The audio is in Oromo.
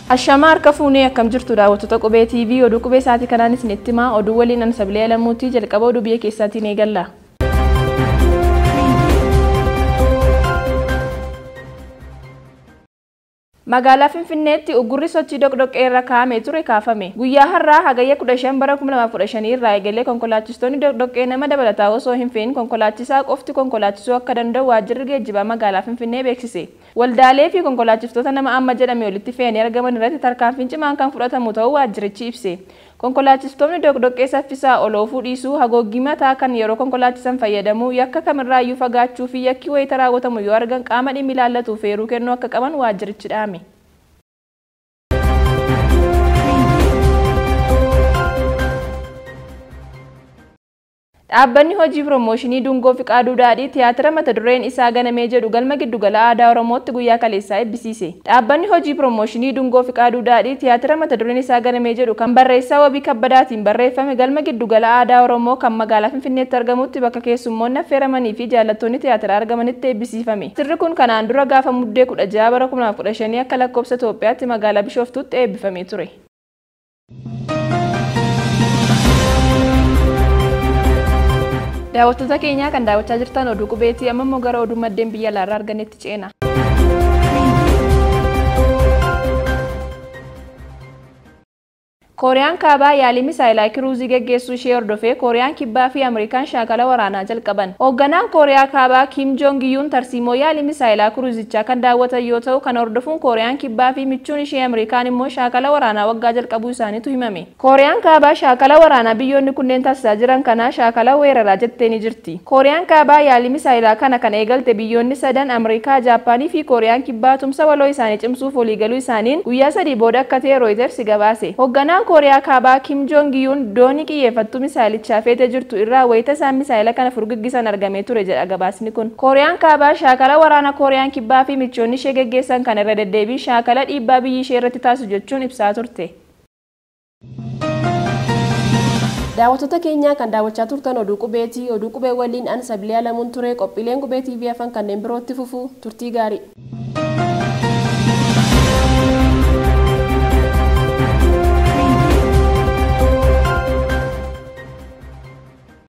Ashamaa harka fuunee akkam jirtu daawwattoota qubee TV oduu qubee isaatii kanaan isinitti himaa oduu waliin an sabilii alamuutii jalqaba oduu biyya keessaatiin eegalla. Magaalaa Finfinneetti uggurri sochii dhoqdhoqqee irra kaa'amee ture kaafame. Guyyaa har'aa hagayya 15 bara 2015 irraa eegalee konkolaachistoonni dhoqdhoqqee nama dabalataa osoo hin fe'in konkolaachisaa qofti konkolaachisuu akka danda'u waajjirri geejjibaa magaalaa Finfinnee beeksise. Waldaalee fi konkolaachistoota nama amma jedhame walitti fe'anii argaman irratti tarkaanfiin cimaan kan fudhatamu ta'uu waajjirichi ibse. Konkolaachistoonni dhoqdhoqqee saffisaa ol oofuu dhiisuu haguuggii mataa kan yeroo konkolaachisan fayyadamuu yakka kamirraayyuu fagaachuu fi yakki wayita raawwatamu yoo argan qaama dhimmi ilaallatuuf eeruu kennuu akka qaban waajjirichi dhaame. Dhaabbanni hojii piroomooshinii Dungoo Fiqaaduu Daadhii tiyaatira mata dureen isaa ganamee jedhu galma giddugala aadaa Oromootti guyyaa kaleessaa eebbisiise. Dhaabbanni hojii piroomooshinii Dungoo Fiqaaduu Daadhii tiyaatira mata dureen isaa ganamee jedhu kan barreessaa wabii kabbadaatiin barreeffame galma giddugala aadaa Oromoo kan magaalaa Finfinneetti argamutti bakka keessummoonni affeeramanii fi jaallattoonni tiyaatiraa argamanitti eebbisiifame. Sirri kun kanaan dura gaafa muddee 16 bara 2015 akka lakkoofsa Itoophiyaatti magaalaa Bishooftuutti eebbifamee ture. Daawwattoota keenyaa kan daawwachaa jirtan oduu qubeetii amma immoo gara oduu maddeen biyya alaarraa argannetti ceena. Kooriyaan kaabaa yaalii misaayilaa kiruuzii geggeessuu ishee hordofee Kooriyaan kibbaa fi Ameerikaan shaakala waraanaa jalqaban. Hoogganaan Kooriyaa kaabaa Kim Joong Iyuun tarsiimoo yaalii misaayilaa kiruuzichaa kan daawwatan yoo ta'u kan hordofuun Kooriyaan kibbaa fi michuun ishee Ameerikaan immoo shaakala waraanaa waggaa jalqabuu isaaniitu himame. Kooriyaan kaabaa shaakala waraanaa biyyoonni kunneen taasisaa jiran kana shaakala weeraraa jettee ni jirti. Kooriyaan kaabaa yaalii misaayilaa kana kan eegalte biyyoonni sadan Ameerikaa, Jaappaanii fi Kooriyaan kibbaa tumsa waloo isaanii cimsuuf waliigaluu isaaniin guyyaa sadii booda akka ta'e Reuters gabaase. Hoogganaan kooriyaa kaabaa kim joong iyuun doonii xiyyeeffattuu misaayilichaa feetee jirtu irraa wayita isaan misaayila kana furguggisan argamee ture jedha gabaasni kun kooriyaan kaabaa shaakala waraana kooriyaan kibbaa fi michoonni ishee geggeessan kan irra deddeebii shaakala dhiibbaa biyyi ishee irratti taasisu jechuun ibsaa turte. daawwattoota keenyaa kan daawwachaa turtan oduu qubeetii oduu qubee waliin an sabilii alamuun ture qophiileen qubee tv afaan kanneen birootti fufuu turtii gaarii.